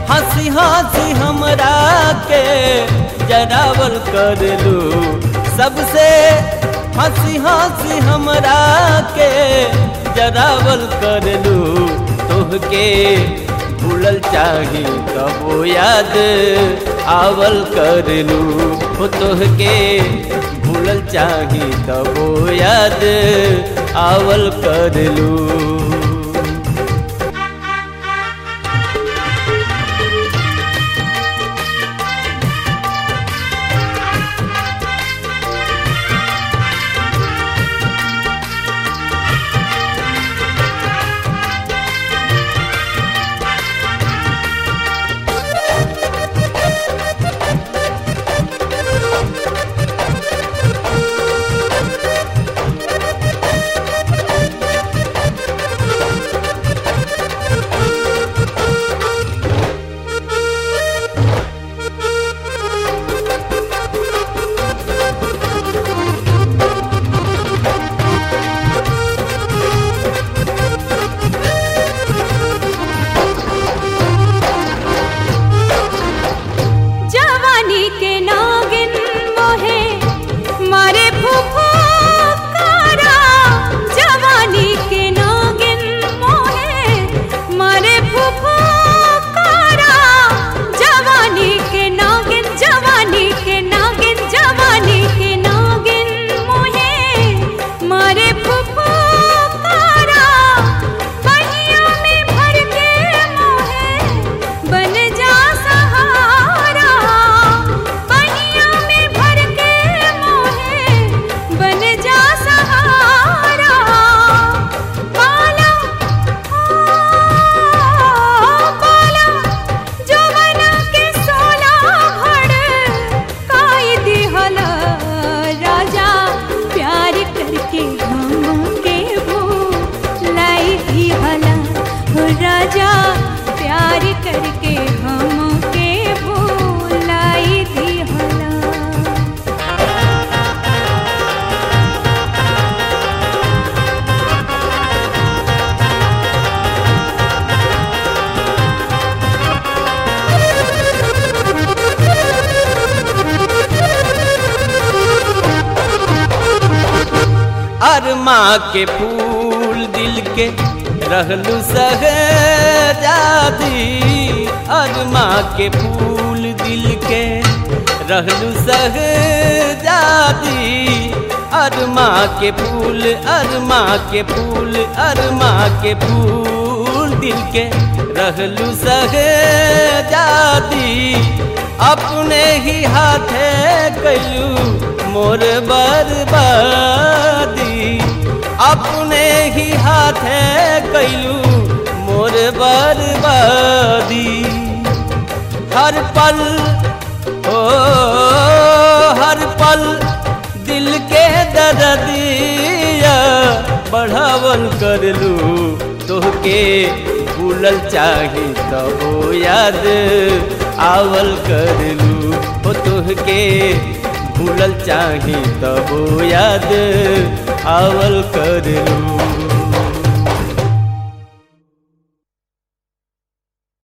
हंसी हंसी हमरा के जरावल कर लू सबसे हंसी हंसी हमरा के जरावल कर लू तोहके भूलल चाही कबो याद आवल कर लू हो तोहके भूलल चाही कबो याद आवल कर लू जवानी के नागिन मोहे मारे फुफकारा जवानी के नागिन मोहे मारे फुफकारा जवानी के नागिन जवानी के नागिन जवानी के नागिन मोहे मारे फुफकारा बहिया में भर के मोहे बन जा सहारा बहिया में भर के मोहे बन जा सहारा पाला पाला जवाना के सोला भड़ काई दिहला राजा प्यार करके हम के भूलाई दिहला हो राजा प्यार करके हम के भूलाई दिहला अरमा के फूल दिल के रहलू सहजादी अरमा के फूल दिल के रहलू सहजादी अरमा के फूल अरमा के फूल अरमा के फूल दिल के रहलू सहजादी अपने ही हाथे कैलू मोर बर्बादी अपने ही हाथे कैलू मोर बर्बादी हर पल ओ हर पल दिल के दर्दिया बढ़ावल कर लू तोहके भूलल चाही तबो याद आवल कर लू ओ तोहके भूलल चाही तबो याद आवल कर लू